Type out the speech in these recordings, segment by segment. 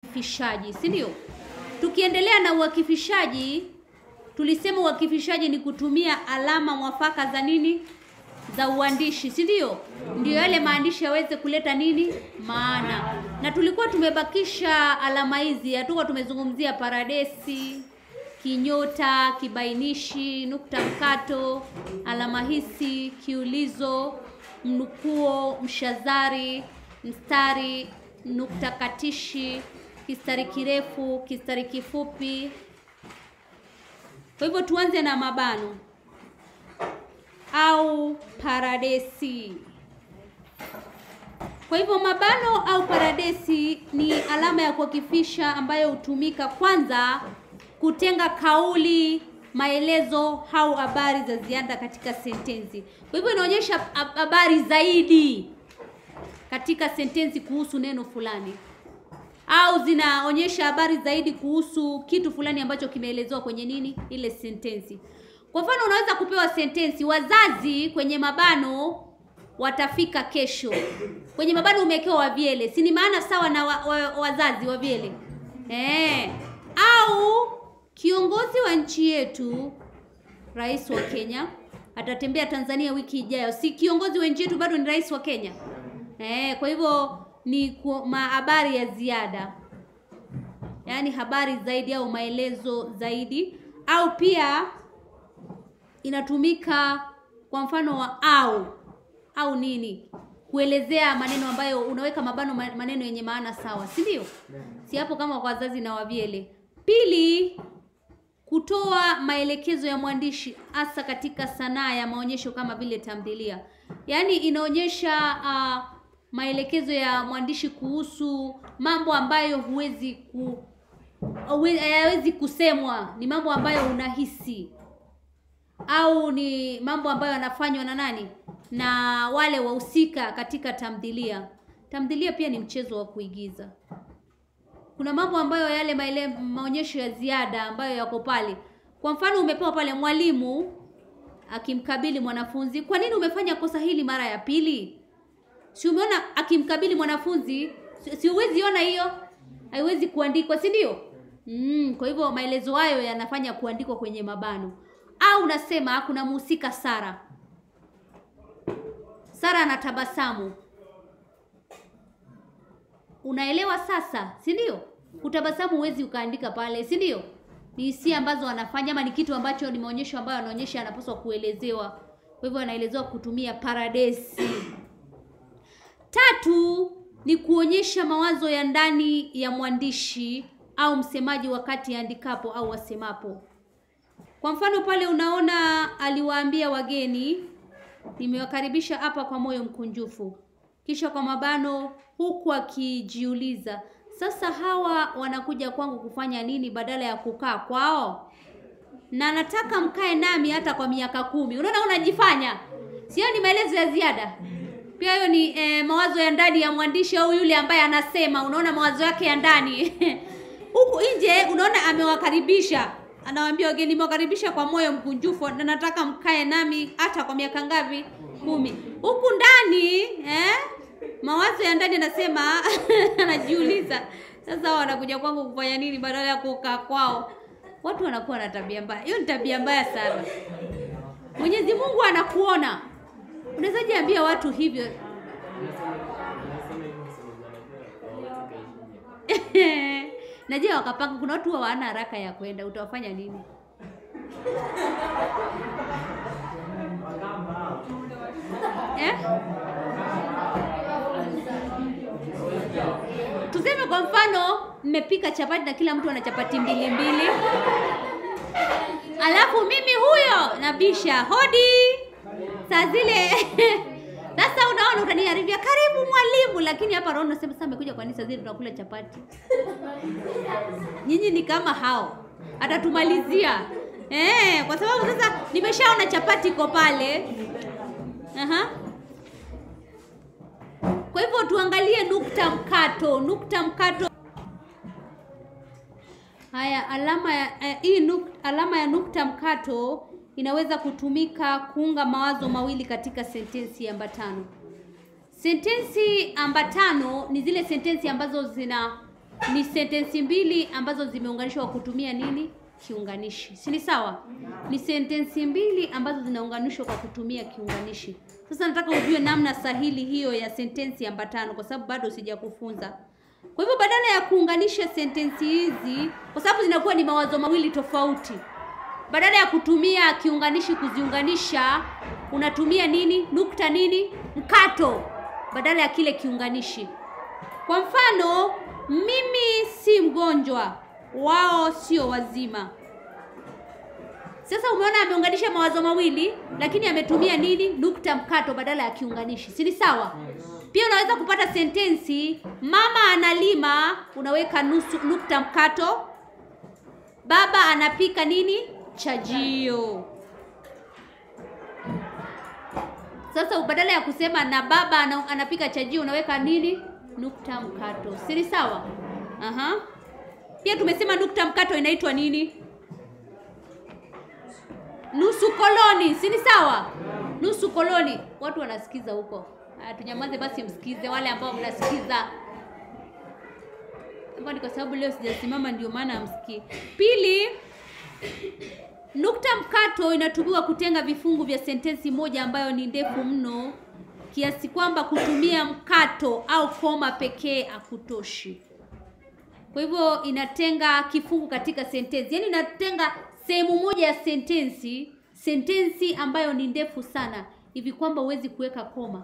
uakifishaji, si ndio? Tukiendelea na uakifishaji, tulisema uakifishaji ni kutumia alama mwafaka za nini? Za uandishi, si ndio? Ndio yale maandishi yaweze kuleta nini? Maana. Na tulikuwa tumebakisha alama hizi, hatukuwa tumezungumzia paradesi, kinyota, kibainishi, nukta mkato, alama hisi, kiulizo, mnukuo, mshazari, mstari, nukta katishi, kistari kirefu, kistari kifupi. Kwa hivyo tuanze na mabano au paradesi. Kwa hivyo mabano au paradesi ni alama ya kuakifisha ambayo hutumika kwanza kutenga kauli, maelezo au habari za ziada katika sentensi. Kwa hivyo inaonyesha hab- habari zaidi katika sentensi kuhusu neno fulani au zinaonyesha habari zaidi kuhusu kitu fulani ambacho kimeelezewa kwenye nini ile sentensi. Kwa mfano, unaweza kupewa sentensi, wazazi kwenye mabano watafika kesho. Kwenye mabano umewekewa wavyele, si ni maana sawa na wa, wa, wazazi wavyele eh? Au kiongozi wa nchi yetu, rais wa Kenya atatembea Tanzania wiki ijayo. Si kiongozi wa nchi yetu bado ni rais wa Kenya eh? Kwa hivyo ni ku- ma- habari ya ziada, yaani habari zaidi au maelezo zaidi, au pia inatumika kwa mfano wa au au nini kuelezea maneno ambayo unaweka mabano ma- maneno yenye maana sawa, si ndio? Si hapo kama kwa wazazi na wavyele. Pili, kutoa maelekezo ya mwandishi hasa katika sanaa ya maonyesho kama vile tamthilia, yaani inaonyesha uh, maelekezo ya mwandishi kuhusu mambo ambayo huwezi ku huwe- hayawezi kusemwa, ni mambo ambayo unahisi au ni mambo ambayo yanafanywa na nani na wale wahusika katika tamthilia. Tamthilia pia ni mchezo wa kuigiza. Kuna mambo ambayo yale maele, maonyesho ya ziada ambayo yako pale. Kwa mfano, umepewa pale mwalimu akimkabili mwanafunzi, kwa nini umefanya kosa hili mara ya pili? Si umeona akimkabili mwanafunzi, si si huwezi ona hiyo, haiwezi kuandikwa, si ndio? Mm, kwa hivyo maelezo hayo yanafanya kuandikwa kwenye mabano. Au unasema kuna mhusika Sara. Sara anatabasamu. Unaelewa sasa, si ndio? Kutabasamu huwezi ukaandika pale, si ndio? Ni hisia ambazo anafanya ama ni kitu ambacho ni maonyesho ambayo anaonyesha anapaswa kuelezewa. Kwa hivyo anaelezewa kutumia paradesi. Tatu ni kuonyesha mawazo ya ndani ya mwandishi au msemaji wakati andikapo au wasemapo. Kwa mfano pale unaona aliwaambia wageni, nimewakaribisha hapa kwa moyo mkunjufu. Kisha kwa mabano huku akijiuliza, sasa hawa wanakuja kwangu kufanya nini badala ya kukaa kwao? Na nataka mkae nami hata kwa miaka kumi. Unaona unajifanya. Sio ni maelezo ya ziada. Pia hiyo ni eh, mawazo ya ndani ya mwandishi au yule ambaye anasema, unaona mawazo yake ya ndani. Huku nje unaona amewakaribisha. Anawaambia wageni, nimewakaribisha kwa moyo mkunjufu na nataka mkae nami hata kwa miaka ngapi? Kumi. Huku ndani eh, mawazo ya ndani anasema anajiuliza, sasa hao wanakuja kwangu kufanya nini badala ya kukaa kwao? Watu wanakuwa na tabia mbaya. Hiyo ni tabia mbaya sana. Mwenyezi Mungu anakuona. Unawezaje ambia watu hivyo? Najua wakapanga, kuna watu hawana haraka ya kwenda, utawafanya nini? Eh? Tuseme kwa mfano mmepika chapati na kila mtu ana chapati mbili mbili, alafu mimi huyo nabisha hodi saa zile sasa unaona utaniharibia, karibu mwalimu, lakini hapa roho unasema sasa amekuja kwa nini saa zile tunakula chapati? Nyinyi ni kama hao, atatumalizia eh, kwa sababu sasa nimeshaona chapati iko pale. Aha. Kwa hivyo tuangalie nukta mkato, nukta mkato. Haya, alama ya eh, hii nuk, alama ya nukta mkato inaweza kutumika kuunga mawazo mawili katika sentensi ambatano. Sentensi ambatano ni zile sentensi ambazo zina ni sentensi mbili ambazo zimeunganishwa kwa kutumia nini? Kiunganishi. Si ni sawa? Ni sentensi mbili ambazo zinaunganishwa kwa kutumia kiunganishi. Sasa nataka ujue namna sahili hiyo ya sentensi ambatano kwa sababu bado sijakufunza. Kwa hivyo badala ya kuunganisha sentensi hizi kwa sababu zinakuwa ni mawazo mawili tofauti. Badala ya kutumia kiunganishi kuziunganisha, unatumia nini? Nukta nini? Mkato badala ya kile kiunganishi. Kwa mfano, mimi si mgonjwa, wao sio wazima. Sasa umeona ameunganisha mawazo mawili, lakini ametumia nini? Nukta mkato badala ya kiunganishi, si ni sawa? Pia unaweza kupata sentensi mama analima, unaweka nusu nukta mkato. Baba anapika nini? Chajio. Sasa badala ya kusema na baba ana, anapika chajio unaweka nini? Nukta mkato. Si ni sawa? Aha. Pia tumesema nukta mkato inaitwa nini? Nusu koloni, si ni sawa? Nusu koloni. Watu wanasikiza huko. Haya, tunyamaze basi, msikize wale ambao mnasikiza. Hapa ni kwa sababu leo sijasimama, ndio maana amsikii. Pili, nukta mkato inatumiwa kutenga vifungu vya sentensi moja ambayo ni ndefu mno kiasi kwamba kutumia mkato au koma pekee hakutoshi. Kwa hivyo inatenga kifungu katika sentensi, yaani inatenga sehemu moja ya sentensi, sentensi ambayo ni ndefu sana hivi kwamba huwezi kuweka koma,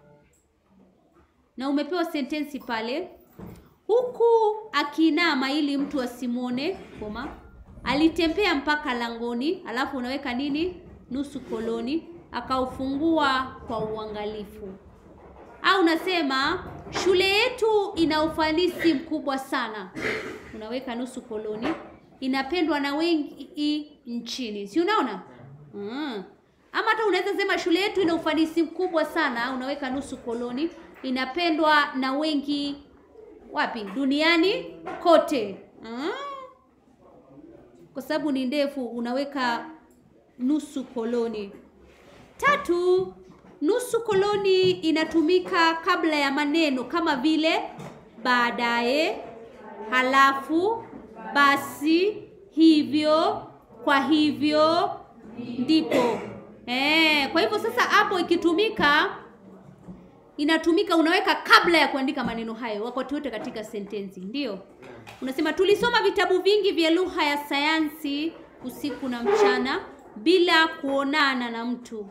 na umepewa sentensi pale, huku akinama ili mtu asimwone koma, alitembea mpaka langoni, alafu unaweka nini? Nusu koloni, akaufungua kwa uangalifu. Au unasema shule yetu ina ufanisi mkubwa sana, unaweka nusu koloni, inapendwa na wengi nchini, si unaona? Mm. Ama hata unaweza sema shule yetu ina ufanisi mkubwa sana, unaweka nusu koloni, inapendwa na wengi wapi? Duniani kote. Mm. Kwa sababu ni ndefu, unaweka nusu koloni. Tatu, nusu koloni inatumika kabla ya maneno kama vile baadaye, halafu, basi, hivyo, kwa hivyo, ndipo. Eh, kwa hivyo sasa hapo ikitumika inatumika unaweka kabla ya kuandika maneno hayo wakati wote katika sentensi. Ndio. Unasema tulisoma vitabu vingi vya lugha ya sayansi usiku na mchana bila kuonana na mtu.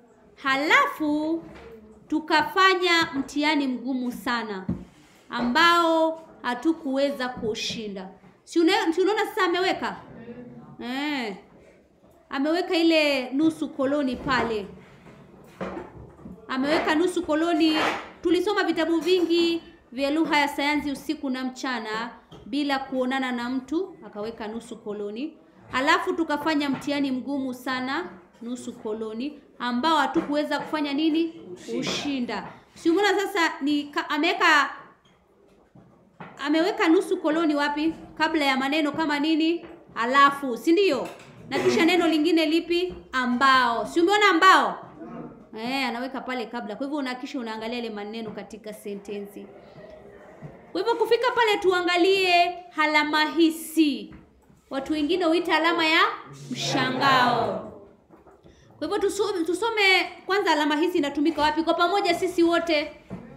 Halafu tukafanya mtihani mgumu sana ambao hatukuweza kushinda. Si unaona sasa ameweka? Eh. Ameweka ile nusu koloni pale. Ameweka nusu koloni. Tulisoma vitabu vingi vya lugha ya sayansi usiku na mchana bila kuonana na mtu, akaweka nusu koloni. Alafu tukafanya mtihani mgumu sana, nusu koloni, ambao hatukuweza kufanya nini? Ushinda. Si umeona sasa ni ameweka ameweka nusu koloni wapi? Kabla ya maneno kama nini? Alafu, si ndio? Na kisha neno lingine lipi? Ambao. Si umeona ambao? Eh, anaweka pale kabla. Kwa hivyo unahakisha unaangalia ile maneno katika sentensi. Kwa hivyo kufika pale tuangalie alama hisi. Watu wengine huita alama ya mshangao. Kwa hivyo tusome, tusome kwanza alama hisi inatumika wapi kwa pamoja sisi wote.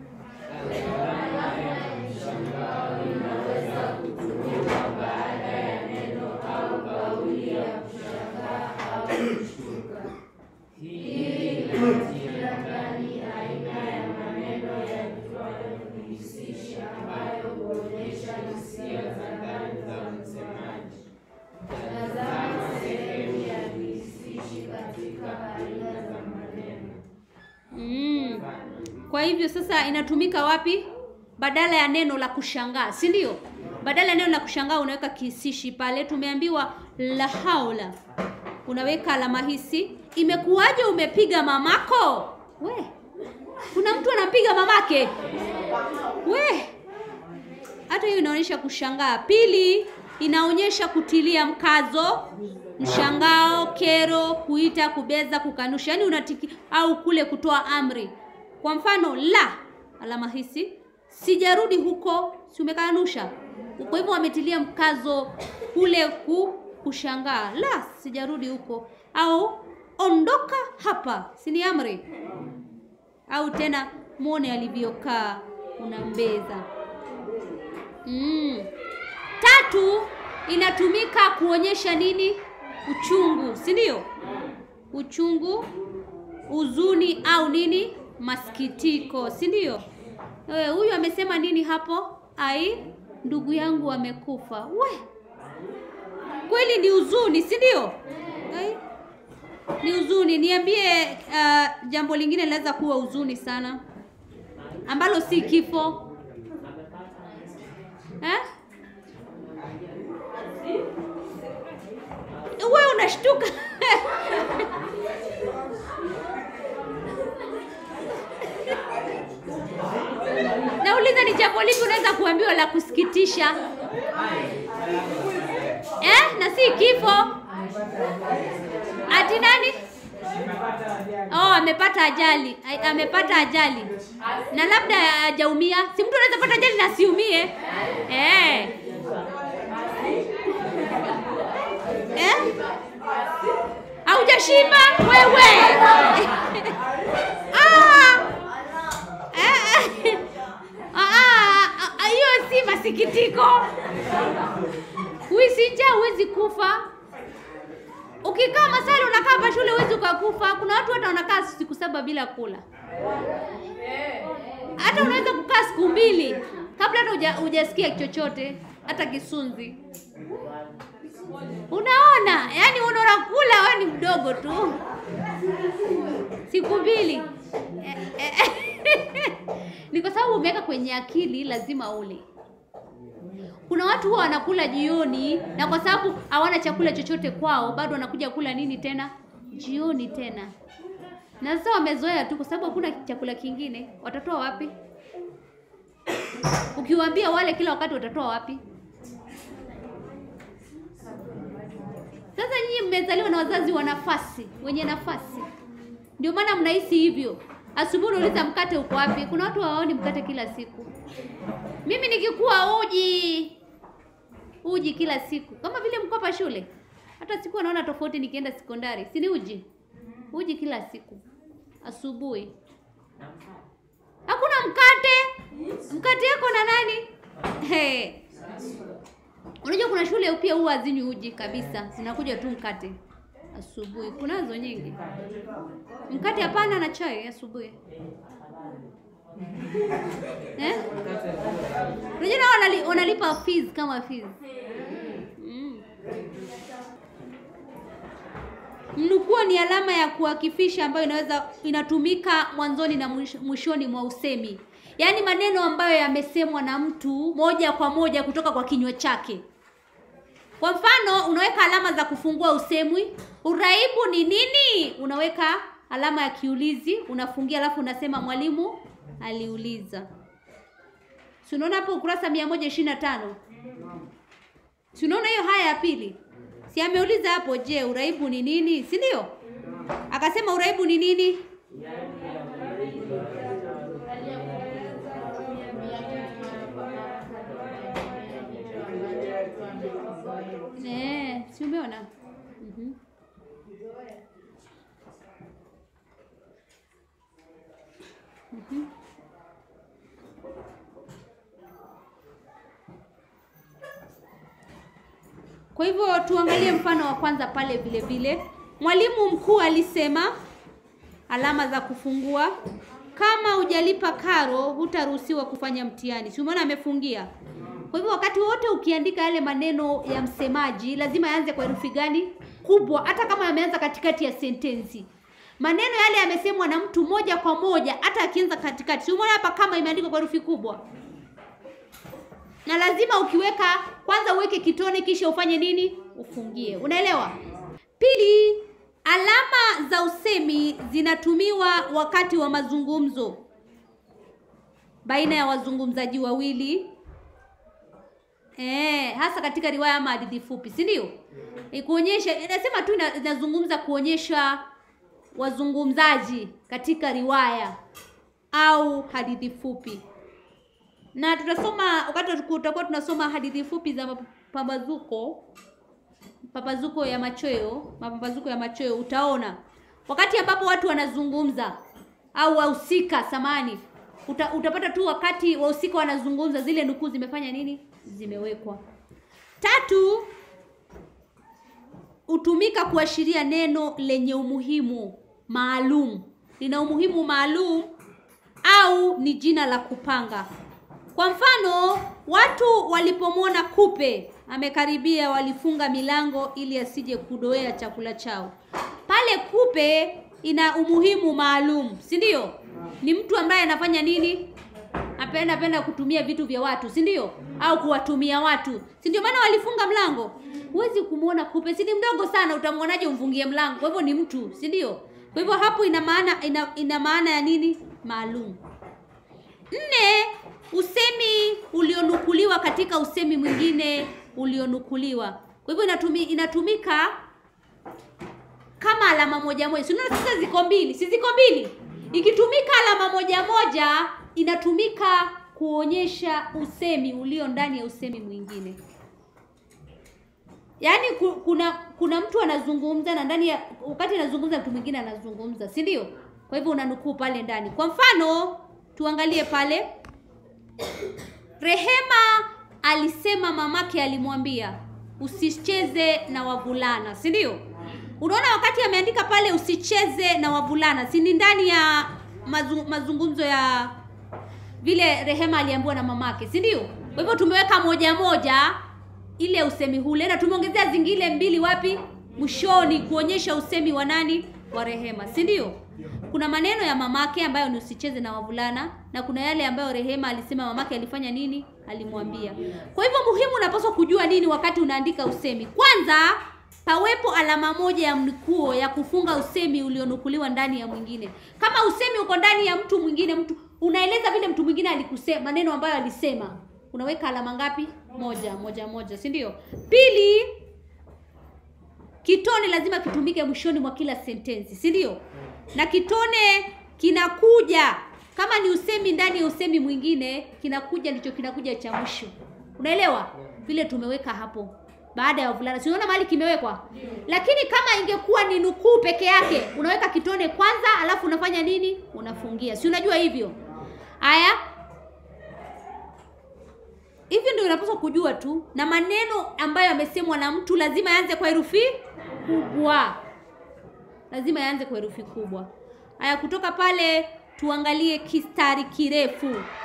Mm. Kwa hivyo sasa inatumika wapi? Badala ya neno la kushangaa, si ndio? Badala ya neno la kushangaa unaweka kihisishi pale. Tumeambiwa la haula, unaweka alama hisi. Imekuwaje umepiga mamako? We, kuna mtu anampiga mamake? We, hata hiyo inaonyesha kushangaa. Pili, inaonyesha kutilia mkazo, mshangao, kero, kuita, kubeza, kukanusha, yaani unatiki au kule kutoa amri. Kwa mfano la alama hisi, sijarudi huko, si umekanusha. Kwa hivyo wametilia mkazo kule ku, kushangaa, la, sijarudi huko, au ondoka hapa, si ni amri? Au tena muone alivyokaa, unambeza. Mm. Tatu inatumika kuonyesha nini? Uchungu, si ndio? Uchungu, huzuni au nini? Masikitiko, si ndio? Eh, huyu amesema nini hapo? Ai, ndugu yangu amekufa. We, kweli ni huzuni, si ndio? Ai, ni huzuni. Niambie, uh, jambo lingine linaweza kuwa huzuni sana ambalo si kifo eh? Wewe unashtuka nauliza, ni jambo lipi unaweza kuambiwa la kusikitisha eh? na si kifo. Ati nani? Oh, amepata ajali, Ai- amepata ajali na labda hajaumia. Si mtu anaweza pata ajali na asiumie eh? Eh? Haujashiba wewe? Ah! Eh, eh. Ah, ah, ah, hiyo si masikitiko. Huisi njaa huwezi kufa. Ukikaa masali unakaa hapa shule huwezi ukakufa. Kuna watu hata wanakaa siku saba bila kula. Hata unaweza kukaa siku mbili kabla hata huja- hujasikia chochote, hata kisunzi. Unaona, yaani unaona kula wewe ni mdogo tu, siku mbili Eh, eh, ni kwa sababu umeweka kwenye akili lazima ule. Kuna watu huwa wanakula jioni, na kwa sababu hawana chakula chochote kwao, bado wanakuja kula nini tena jioni tena, na sasa wamezoea tu, kwa sababu hakuna chakula kingine. Watatoa wapi? Ukiwaambia wale kila wakati, watatoa wapi? Sasa nyinyi mmezaliwa na wazazi wa nafasi, wenye nafasi, ndio maana mnahisi hivyo. Asubuhi unauliza mkate uko wapi? Kuna watu hawaoni mkate kila siku. Mimi nikikuwa uji uji kila siku, kama vile mko hapa shule. Hata siku naona tofauti nikienda sekondari, si ni uji uji kila siku asubuhi. Hakuna mkate. Mkate yako na nani? Hey. Unajua kuna shule pia huwa hazinywi uji kabisa, zinakuja tu mkate asubuhi. Kunazo nyingi, mkate hapana na chai asubuhi eh? Unajua nao wanali, wanalipa fees kama fees mm. Mnukuo ni alama ya kuakifisha ambayo inaweza inatumika mwanzoni na mwish- mwishoni mwa usemi, yaani maneno ambayo yamesemwa na mtu moja kwa moja kutoka kwa kinywa chake. Kwa mfano, unaweka alama za kufungua usemwi. Uraibu ni nini? Unaweka alama ya kiulizi, unafungia, alafu unasema mwalimu aliuliza. Si unaona hapo ukurasa 125? Si unaona hiyo haya ya pili? Si ameuliza hapo, je, uraibu ni nini? Si ndio? Akasema uraibu ni nini? Eh, si umeona? Mhm. Mhm. Kwa hivyo tuangalie mfano wa kwanza pale vile vile. Mwalimu mkuu alisema alama za kufungua, kama hujalipa karo hutaruhusiwa kufanya mtihani. Si umeona amefungia? Kwa hivyo wakati wote ukiandika yale maneno ya msemaji lazima yaanze kwa herufi gani? Kubwa, hata kama yameanza katikati ya sentensi. Maneno yale yamesemwa na mtu moja kwa moja, hata akianza katikati. Si umeona hapa kama imeandikwa kwa herufi kubwa? na lazima ukiweka kwanza uweke kitone kisha ufanye nini? Ufungie. Unaelewa? Pili, alama za usemi zinatumiwa wakati wa mazungumzo baina ya wazungumzaji wawili eh, hasa katika riwaya ama hadithi fupi, si ndio? E, kuonyesha inasema tu ina- inazungumza kuonyesha wazungumzaji katika riwaya au hadithi fupi. na tutasoma wakati tutakuwa tunasoma hadithi fupi za mapambazuko mapambazuko ya machweo mapambazuko ya machweo utaona wakati ambapo watu wanazungumza au wahusika samani uta, utapata tu wakati wahusika wanazungumza zile nukuu zimefanya nini zimewekwa tatu hutumika kuashiria neno lenye umuhimu maalum lina umuhimu maalum au ni jina la kupanga kwa mfano watu walipomwona kupe amekaribia walifunga milango ili asije kudoea chakula chao pale kupe ina umuhimu maalum si ndio ni mtu ambaye anafanya nini apenda penda kutumia vitu vya watu si ndio au kuwatumia watu si ndio maana walifunga mlango huwezi kumwona kupe si ni mdogo sana utamwonaje umfungie mlango kwa hivyo ni mtu si ndio kwa hivyo hapo ina maana ina, ina maana ya nini maalum nne usemi ulionukuliwa katika usemi mwingine ulionukuliwa kwa hivyo inatumi, inatumika kama alama moja moja si unaona sasa ziko mbili si ziko mbili ikitumika alama moja moja inatumika kuonyesha usemi ulio ndani ya usemi mwingine yaani ku- kuna kuna mtu anazungumza na ndani ya wakati anazungumza mtu mwingine anazungumza si ndio kwa hivyo unanukuu pale ndani kwa mfano tuangalie pale rehema alisema mamake alimwambia usicheze na wavulana si ndio unaona wakati ameandika pale usicheze na wavulana si ni ndani ya mazu, mazungumzo ya vile rehema aliambiwa na mamake si ndio kwa hivyo tumeweka moja moja ile usemi hule na tumeongezea zingine mbili wapi mwishoni kuonyesha usemi wa nani wa rehema si ndio kuna maneno ya mamake ambayo ni usicheze na wavulana na kuna yale ambayo rehema alisema mamake alifanya nini alimwambia kwa hivyo muhimu unapaswa kujua nini wakati unaandika usemi kwanza pawepo alama moja ya mnikuo ya kufunga usemi ulionukuliwa ndani ya mwingine kama usemi uko ndani ya mtu mwingine mtu unaeleza vile mtu mwingine alikusema maneno ambayo alisema unaweka alama ngapi moja moja moja si ndio pili kitone lazima kitumike mwishoni mwa kila sentensi si ndio na kitone kinakuja kama ni usemi ndani ya usemi mwingine kinakuja ndicho kinakuja cha mwisho unaelewa vile tumeweka hapo baada ya wavulana si unaona mahali kimewekwa lakini kama ingekuwa ni nukuu peke yake unaweka kitone kwanza alafu unafanya nini unafungia si unajua hivyo haya hivyo ndio unapaswa kujua tu na maneno ambayo yamesemwa na mtu lazima yaanze kwa herufi kubwa lazima yaanze kwa herufi kubwa haya kutoka pale tuangalie kistari kirefu